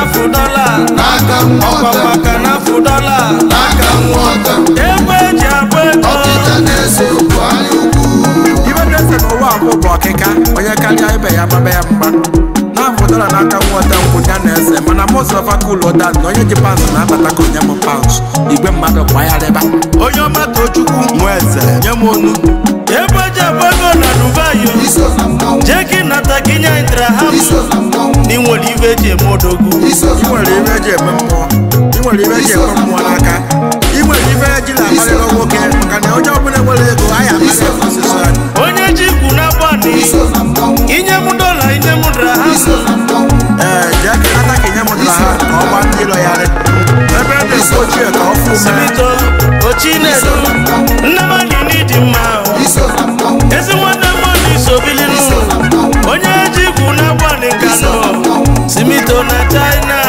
n'afụ dọla n'aka nwa ọkwa ọta maka n'afụ dọla n'aka nwa ọta ego eji abụ ego ọkịta na-ese okwu anya ukwu ibe na-ese n'ụwa abụ bụ ọkịka onye karịa ibe ya gbaba ya mgba na-afụdara n'aka nwata nkwụ ya na-ese mana mụzọfa kulụda na onye ji paụnsụ na-abata ka onye m paụnsụ igwe mmadụ gbagharịba onye ọma tochukwu nwe eze nye m onu ego eji abụ ego na dubai o. iso na mmanwụ jee gị nata gị nye intara ha iso na mmanwụ na nwere ibe eji eme odogwu iso ị na nwere ibe eji eme mmụọ ị nwere ibe eji eme mmụọ n'aka ị nwere ibe eji na-akparịrị nwoke maka na onye ọbụla nwere ego a ya akparị ọsịsọ ya onye ji ikwu na gbani iso na mmanwụ inye m dọla inye m dara ha iso na mmanwụ ee jee ka nata ka nye m dara ha ka ọ gbaa ndị lọyarị ebe a na-ekwu ochie ka ọ fụ mee simito ochi na-edu nne m anyị n'ịdị mma ahụ iso na mmanwụ ezi nwanne m ọnụ isobilinu onye ji ikwu na gbani nkanụ simito na china